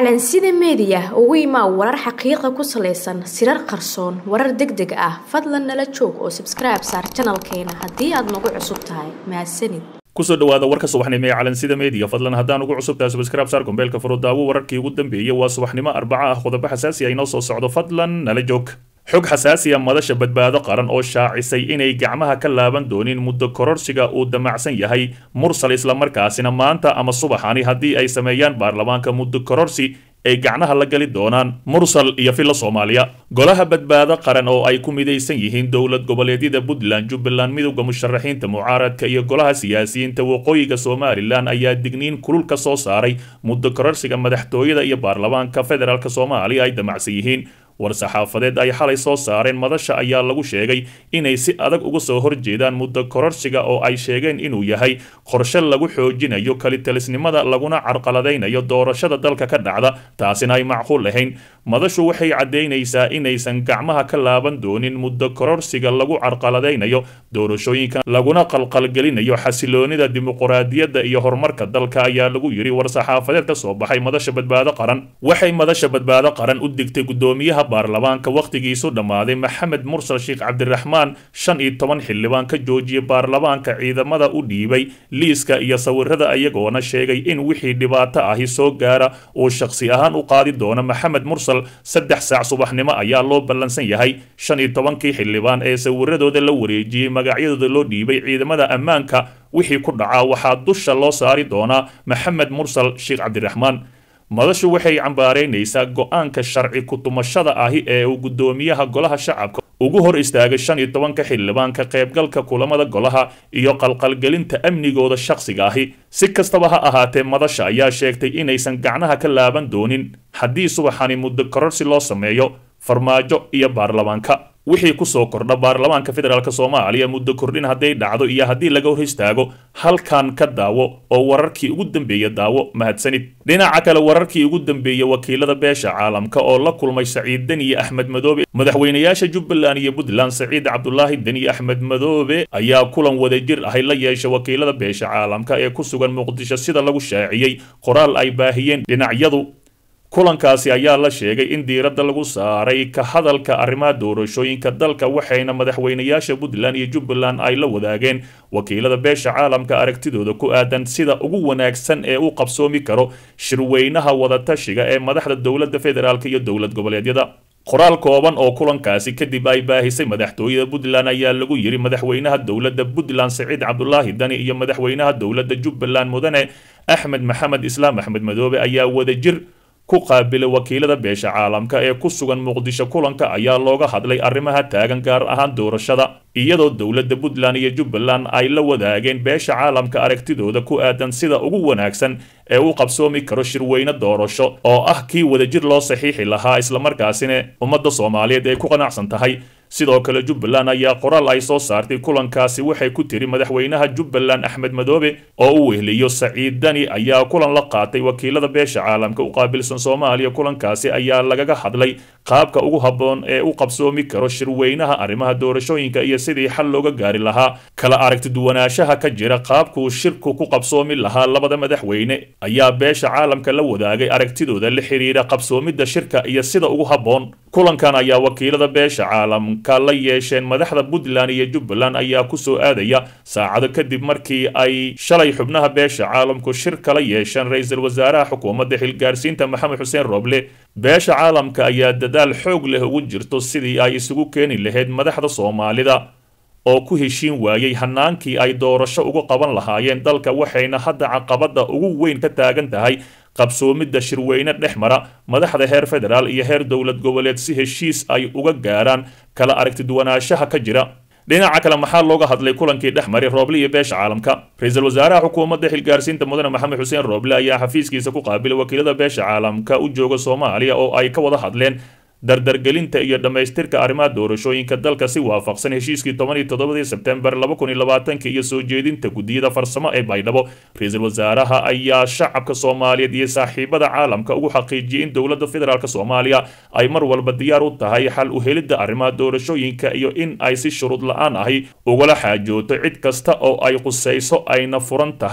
calansida meediya ugu imaa warar xaqiiqa ku salaysan sirar qarsoon warar deg deg ah fadlan nala joog oo sabskribe saar janalkeena haddii aad nagu cusub tahay mahadsanid kusoo dhawaada warka subaxnimo ee calansida meediya fadlan haddaan ugu cusubtahay subscribe saar kombeelka furudaawo wararkii ugu dambeeyey waa subaxnimo arbaca ah qodobo xasaasi ah inoo soo socdo fadlan nala joog xog xasaasiya madasha badbaado qaran oo shaacisay inay gacmaha ka laaban doonin muddo kororsiga uu damacsan yahay mursal islamarkaasina maanta ama subaxani haddii ay sameeyaan baarlamaanka muddo kororsi ay gacnaha la gali doonaan mursal iyo filla soomaaliya golaha badbaado qaran oo ay ku midaysan yihiin dowlad goboleedyada puntland jubbaland midowda musharaxiinta mucaaradka iyo golaha siyaasiyiinta waqooyiga somalilan ayaa digniin kulul ka soo saaray muddo kororsiga madaxtooyada iyo baarlamaanka federaalk soomaaliya ay damacsan yihiin war-saxaafadeed ay xalay soo saareen madasha ayaa lagu sheegay inay si adag uga soo horjeedaan muddo kororsiga oo ay sheegeen inuu yahay qorshe lagu xoojinayo kalitalisnimada laguna carqaladaynayo doorashada dalka ka dhacda taasina ay macquul lahayn madashu waxay caddaynaysaa inaysan gacmaha ka laaban doonin muddo kororsiga lagu carqaladaynayo doorashooyinka laguna qalqalgelinayo xasiloonida dimuquraadiyadda iyo horumarka dalka ayaa lagu yidhi war-saxaafadeed ka soo baxay madasha badbaado qaran waxay madasha badbaado qaran u digtay guddoomiyaha baarlamaanka wakhtigiisu dhammaaday maxamed mursal sheekh cabdiraxmaan shan iyo toban xildhibaan ka joojiyay baarlamaanka ciidamada u dhiibay liiska iyo sawirada iyagoona sheegay in wixii dhibaato ahi soo gaara uu shakhsi ahaan u qaadi doono maxamed mursal saddex saac subaxnimo ayaa loo ballansan yahay shan iyo tobankii xildhibaan ee sawiradooda la wareejiyey magacyadooda loo dhiibay ciidamada ammaanka wixii ku dhacaa waxaa dusha loo saari doonaa maxamed mursal sheekh cabdiraxmaan madashu waxay cambaaraynaysaa go-aanka sharci ku-tumashada ahi ee uu guddoomiyaha golaha shacabka ugu hor istaagay shan iyo tobanka xildhibaanka qaybgalka kulamada golaha iyo qalqalgelinta amnigooda shakhsiga ahi si kastaba ha ahaatee madasha ayaa sheegtay inaysan gacnaha ka laaban doonin haddii subaxani muddo kororsi loo sameeyo farmaajo iyo baarlamaanka wixii kusoo kordha baarlamaanka federaalk soomaaliya muddo kordhin hadday dhacdo iyo haddii laga hor istaago halkan ka daawo oo wararkii ugu dambeeya daawo mahadsanid dhinaca kale wararkii ugu dambeeya wakiilada beesha caalamka oo la kulmay saciid deniye axmed madoobe madaxweynayaasha jubbaland iyo puntland saciid cabdulaahi deniye axmed madoobe ayaa kulan wadajir ahay la yeesha wakiilada beesha caalamka ee ku sugan muqdisho sida lagu shaaciyey qoraal ay baahiyeen dhinacyadu kulankaasi ayaa la sheegay in diiradda lagu saaray ka hadalka arrimaha doorashooyinka dalka waxayna madaxweynayaasha puntland iyo jubbaland ay la wadaageen wakiilada beesha caalamka aragtidooda ku aadan sida ugu wanaagsan ee u qabsoomi karo shirweynaha wadatashiga ee madaxda dowladda federaalk iyo dowlad goboleedyada qoraal kooban oo kulankaasi kadib ay baahisay madaxtooyada puntland ayaa lagu yidhi madaxweynaha dowladda puntland saciid cabdulaahi dani iyo madaxweynaha dowladda jubbaland mudane axmed maxamed islaam axmed madoobe ayaa wadajir ku qaabilay wakiilada beesha caalamka ee ku sugan muqdisho kulanka ayaa looga hadlay arrimaha taagan gaar ahaan doorashada iyadoo dowladda puntland iyo jubbaland ay la wadaageen beesha caalamka aragtidooda ku aadan sida ugu wanaagsan ee u qabsoomi karo shirweyne doorasho oo ah kii wadajir loo saxiixi lahaa islamarkaasina ummadda soomaaliyeed ay ku qanacsan tahay sidoo kale jubbaland ayaa qoraal ay soo saartay kulankaasi waxay ku tiri madaxweynaha jubbaland axmed madoobe oo u wehliyo saciid dani ayaa kulan la qaatay wakiilada beesha caalamka u qaabilsan soomaaliya kulankaasi ayaa lagaga hadlay qaabka ugu habboon ee u qabsoomi karo shirweynaha arrimaha doorashooyinka iyo sidii xal looga gaari lahaa kala aragtiduwanaanshaha ka jira qaabkuu shirku ku qabsoomi lahaa labada madaxweyne ayaa beesha caalamka la wadaagay aragtidooda la xiriira qabsoomidda shirka iyo sida ugu habboon kulankan ayaa wakiilada beesha caalamka la yeesheen madaxda puntland iyo jubbaland ayaa kusoo aadaya saacado kadib markii ay shalay xubnaha beesha caalamku shir kala yeesheen ra-iisul wasaaraha xukuumadda xilgaarsiinta maxamed xuseen rooble beesha caalamka ayaa dadaal xoog leh ugu jirto sidii ay isugu keeni lahayd madaxda soomaalida oo ku heshiin waayey hanaankii ay doorasho uga qaban lahaayeen dalka waxayna hadda caqabadda ugu weyn ka taagan tahay qabsoomidda shirweyne dhex mara madaxda heer federaal iyo heer dowlad goboleed si heshiis ay uga gaaraan kala aragtiduwanaanshaha ka jira dhinaca kale maxaa looga hadlay kulankii dhex maray rooble iyo beesha caalamka ra-iisul wasaaraha xukuumadda xilgaarsiinta mudane maxamed xuseen rooble ayaa xafiiskiisa ku qaabilay wakiilada beesha caalamka u jooga soomaaliya oo ay ka wada hadleen dardargelinta iyo dhammaystirka arrimaha doorashooyinka dalka si waafaqsan heshiiskii toban iyo toddobadii sebtembar laba kun iyo labaatanka iyo soo jeedinta guddiyada farsamo ee baydhabo ra-iisul wasaaraha ayaa shacabka soomaaliyeed iyo saaxiibada caalamka ugu xaqiijiyey in dowladda federaalk soomaaliya ay mar walba diyaar u tahay xal u helidda arrimaha doorashooyinka iyo in ay si shuruud la-aan ahi ugala xaajooto cid kasta oo ay qusayso ayna furan tahay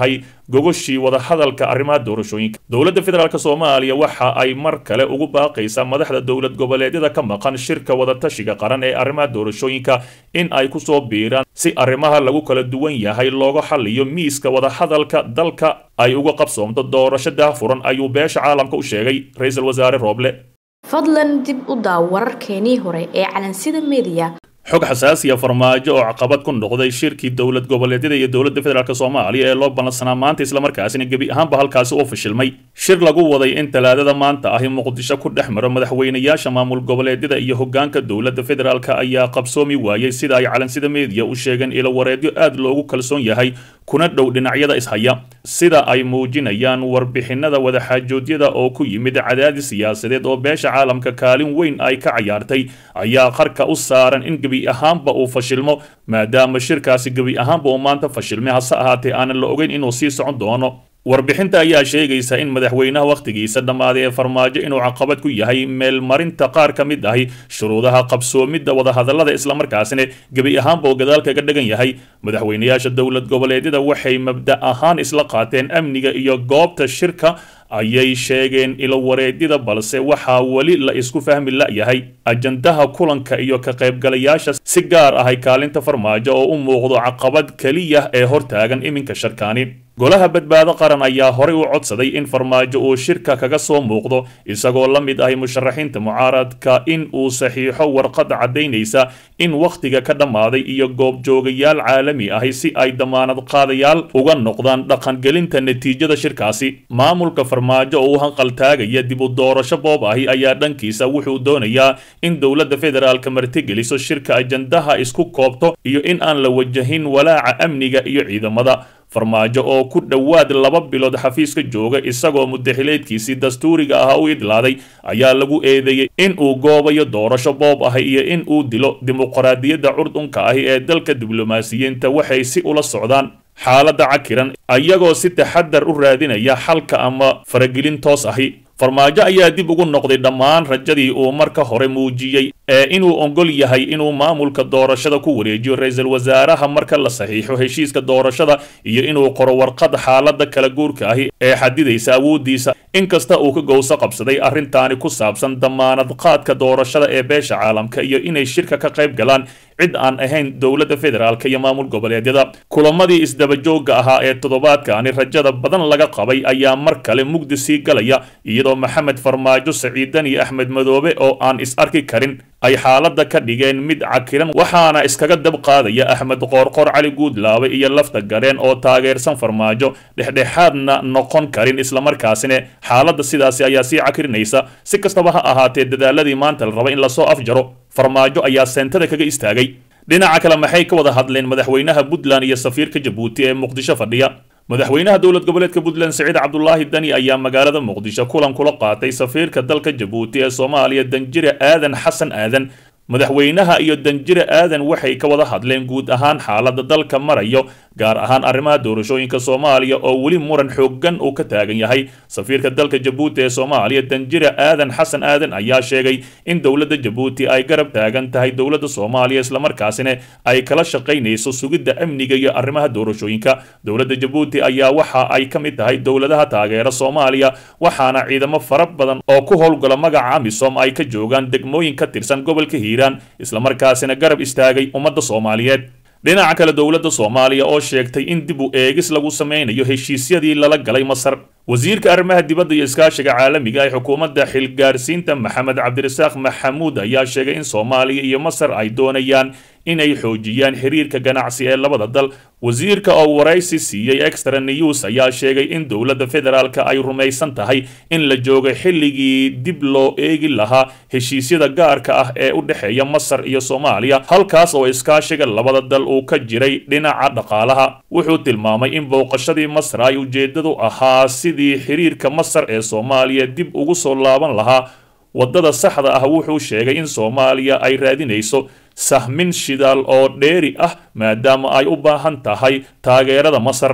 gogoshii wadahadalka arrimaha doorashooyinka dowladda federaalk soomaaliya waxa ay mar kale ugu baaqaysaa madaxda dowlad goboleedyada ka maqan shirka wadatashiga qaran ee arrimaha doorashooyinka in ay kusoo biiraan si arrimaha lagu kala duwan yahay looga xaliyo miiska wadahadalka dalka ay uga qabsoomto doorasho daahfuran ayuu beesha caalamka u sheegay ra-iisul wasaare rooble fadlan dib u daaw wararkeenii hore ee calansida mediya xog xasaasiya farmaajo oo caqabad ku noqday shirkii dowlad goboleedyada iyo dowladda federaalk soomaaliya ee loo ballansanaa maanta islamarkaasina gebi ahaanba halkaasi oo fashilmay shir lagu waday in talaadada maanta ahi muqdisho ku dhex maro madaxweynayaasha maamul goboleedyada iyo hogaanka dowladda federaalk ayaa qabsoomi waayey sida ay calansida meediya u sheegeen ilo wareedyo aad loogu kalsoon yahay kuna dhow dhinacyada ishaya sida ay muujinayaan warbixinada wadaxaajoodyada oo ku yimid cadaadis siyaasadeed oo beesha caalamka kaalin weyn ay ka cayaartay ayaa qarka u saaran in gebi ahaanba uu fashilmo maadaama shirkaasi gebi ahaanba uu maanta fashilmay hase ahaatee aanan la ogeyn inuu sii socon doono warbixinta ayaa sheegaysa in madaxweynaha wakhtigiisa dhammaaday ee farmaajo inuu caqabad ku yahay meelmarinta qaar ka mid ahi shuruudaha qabsoomidda wadahadallada islamarkaasina gebi ahaanba oo gadaal kaga dhagan yahay madaxweynayaasha dowlad goboleedyada waxay mabda ahaan isla qaateen amniga iyo goobta shirka ayay sheegeen ilo wareedyada balse waxaa weli la isku fahmi la'yahay ajandaha kulanka iyo ka qaybgalayaasha si gaar ahay kaalinta farmaajo oo u muuqdo caqabad keliya ee hortaagan iminka sharkaani golaha badbaado qaran ayaa horey u codsaday in farmaajo uu shirka kaga soo muuqdo isagoo la mid ahi musharaxiinta mucaaradka in uu saxiixo warqad caddaynaysa in wakhtiga ka dhammaaday iyo goobjoogayaal caalami ahi si ay damaanad qaadayaal uga noqdaan dhaqangelinta natiijada shirkaasi maamulka farmaajo oo u hanqaltaagaya dib u doorasho boob ahi ayaa dhankiisa wuxuu doonayaa in dowladda federaalka martigeliso shirka ajandaha isku koobto iyo in aan la wajahin walaaca amniga iyo ciidamada farmaajo oo ku dhowaad laba bilood xafiiska jooga isagoo mudaxileedkiisii dastuuriga ah u idlaaday ayaa lagu eedeeyey in uu goobayo doorasho boob ahi iyo in uu dilo dimuqraadiyadda curdunka ahi ee dalka diblomaasiyiinta waxay si ula socdaan xaaladda cakiran ayagoo si taxadar u raadinaya xalka ama faragelin toos ahi farmaajo ayaa dib ugu noqday dhammaan rajadii uu marka hore muujiyey ee inuu ogol yahay inuu maamulka doorashada ku wareejiyo ra-iisul wasaaraha marka la saxiixo heshiiska doorashada iyo inuu qoro warqad xaaladda kala guurka ahi ee xadidaysa awooddiisa inkasta uu ka gowso qabsaday arrintaani ku saabsan damaanad qaadka doorashada ee beesha caalamka iyo inay shirka ka qayb galaan cid aan ahayn dowladda federaalk iyo maamul goboleedyada kulamadii isdabajoogga ahaa ee toddobaadkaani rajada badan laga qabay ayaa mar kale mugdi sii galaya iyadoo maxamed farmaajo saciidan iyo axmed madoobe oo aan is arki karin ay xaaladda ka dhigeen mid cakiran waxaana iskaga dab qaadaya axmed qoorqoor cali guudlaabe iyo lafta gareen oo taageersan farmaajo dhexdhexaadna noqon karin islamarkaasina xaaladda sidaasi ayaa sii cakirinaysa si kastaba ha ahaatee dadaaladii maanta la raba in lasoo afjaro farmaajo ayaa seentada kaga istaagay dhinaca kale maxay ka wada hadleen madaxweynaha puntland iyo safiirka jabuuti ee muqdisho fadhiya madaxweynaha dowlad goboleedka puntland siciid cabdulaahi dani ayaa magaalada muqdisho kulan kula qaatay safiirka dalka jabuuti ee soomaaliya danjire aadan xasan aadan madaxweynaha iyo danjire aadan waxay ka wada hadleen guud ahaan xaaladda dalka marayo gaar ahaan arrimaha doorashooyinka soomaaliya oo weli muran xooggan uu ka taagan yahay safiirka dalka jabuuti ee soomaaliya danjire aadan xasan aadan ayaa sheegay in dowladda jabuuti ay garab taagan tahay dowladda soomaaliya islamarkaasina ay kala shaqaynayso sugidda amniga iyo arrimaha doorashooyinka dowladda jabuuti ayaa waxa ay ka mid tahay dowladaha taageera soomaaliya waxaana ciidamo fara badan oo ku howlgala magaca amisom ay ka joogaan degmooyin ka tirsan gobolka hiiraan islamarkaasina garab istaagay ummadda soomaaliyeed dhinaca kale dowladda soomaaliya oo sheegtay in dib u eegis lagu sameynayo heshiisyadii lala galay masar wasiirka arrimaha dibadda iyo iskaashiga caalamiga ee xukuumadda xilgaarsiinta maxamed cabdirasaaq maxamuud ayaa sheegay in soomaaliya iyo masar ay doonayaan inay xoojiyaan xiriirka ganacsi ee labada dal wasiirka oo waraysi siiyey extra news ayaa sheegay in dowladda federaalka ay rumaysan tahay in la joogay xilligii dib loo eegi lahaa heshiisyada gaarka ah ee u dhexeeya masar iyo soomaaliya halkaas oo iskaashiga labada dal uu ka jiray dhinaca dhaqaalaha wuxuu tilmaamay in booqashadii masar ay ujeedadu ahaa sidii xiriirka masar ee soomaaliya dib ugu soo laaban lahaa waddada saxda ah wuxuu sheegay in soomaaliya ay raadinayso sahmin shidaal oo dheeri ah maadaama ay u baahan tahay taageerada masar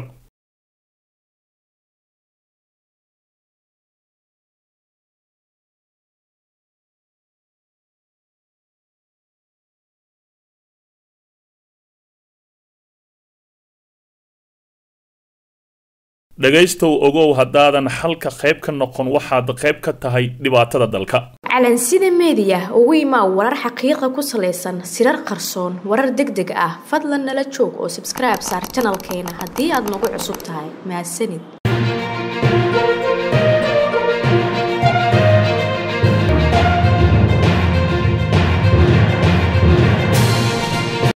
dhegaystow ogow haddaadan xalka qayb ka noqon waxaad qayb ka tahay dhibaatada dalka calansida meediya ugu imaa warar xaqiiqa ku salaysan sirar qarsoon warar deg deg ah fadlan nala joog oo sabskribe saar janalkeena haddii aad nagu cusub tahay mahadsanid